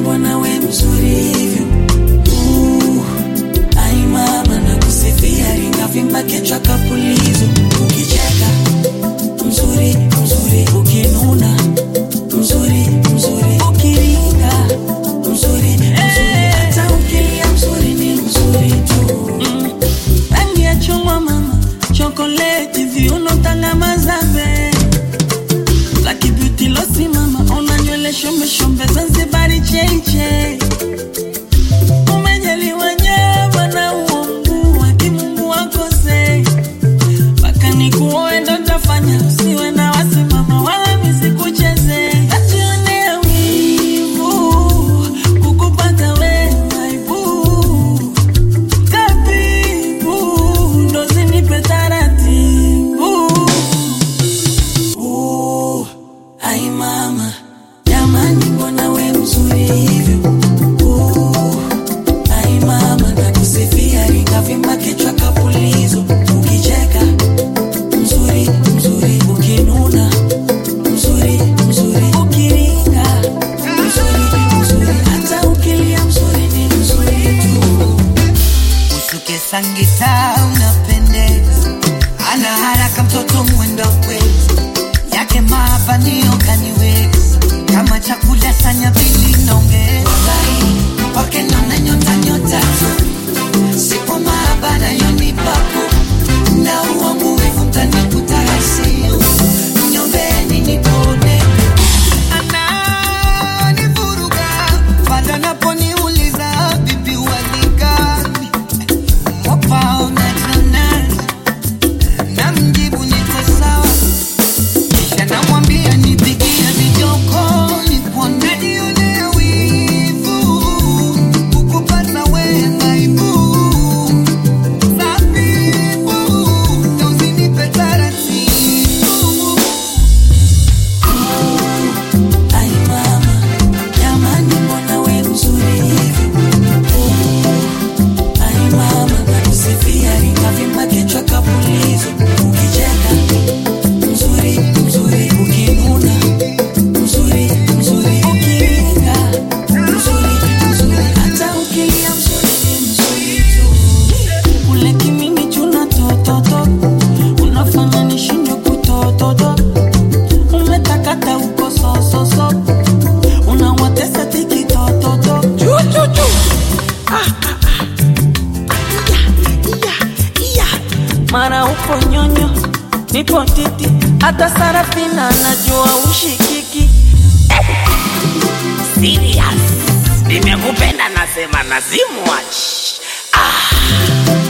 mbona we mzuri hivyo Uh, ai mama na kusifia ringa vimba kichwa kapulizo ukicheka mzuri mzuri ukinuna mzuri mzuri ukiringa mzuri mzuri hata ukilia mzuri ni mzuri tu mm. rangi ya chungwa mama chokoleti viuno tangama zabe Lucky beauty losi mama ona nywele shombe shombe Zanzibari cheche umejaliwa nyama na uongo wa kimungu wakose mpaka nikuoe ndo tafanya usiwe na wasimama wala misikucheze nationea wivu kukupata we aibu tabibu ndo zinipe taratibu Uh, ai mama jamani mbona we mzuri hivyo Uh, ai mama nakusifia ringa vimba kichwa kapulizo ukicheka mzuri mzuri ukinuna mzuri mzuri ukiringa mzuri mzuri hata ukilia mzuri ni mzuri tu usuke sangita unapendeza ana haraka mtoto mwendo kwezi yake mabanio kaniweza kama chakula sanya pili naongeza kwake naona nyota nyota tu sipo maabara yonipapo na uongo wivu mtanikuta ICU nyombeni nipone ananivuruga pale anaponiuliza bibi waligani mwapao natanani namjibu niko sawa kisha namwambia nipigie vijoko nikuonanionea wivu kukupata wengaibu sabibu nausinipe taratibu Ai mama, jamani mbona we mzuri hivyo? Uh, ai mama, nakusifia ringa vimba kichwa kapulizo. Ukicheka mzuri mzuri, ukinuna mzuri mzuri, ukiringa mzuri mzuri, hata ukilia mzuri ni mzuri tu. Ule kimini chuna tototo, unafanya nishindwe kutototo umetakata uko sososo unawatesa tikitototo mara upo nyonyo nipo titi hata sarafina najua ushikiki serious nimekupenda nasema nazimwach ah.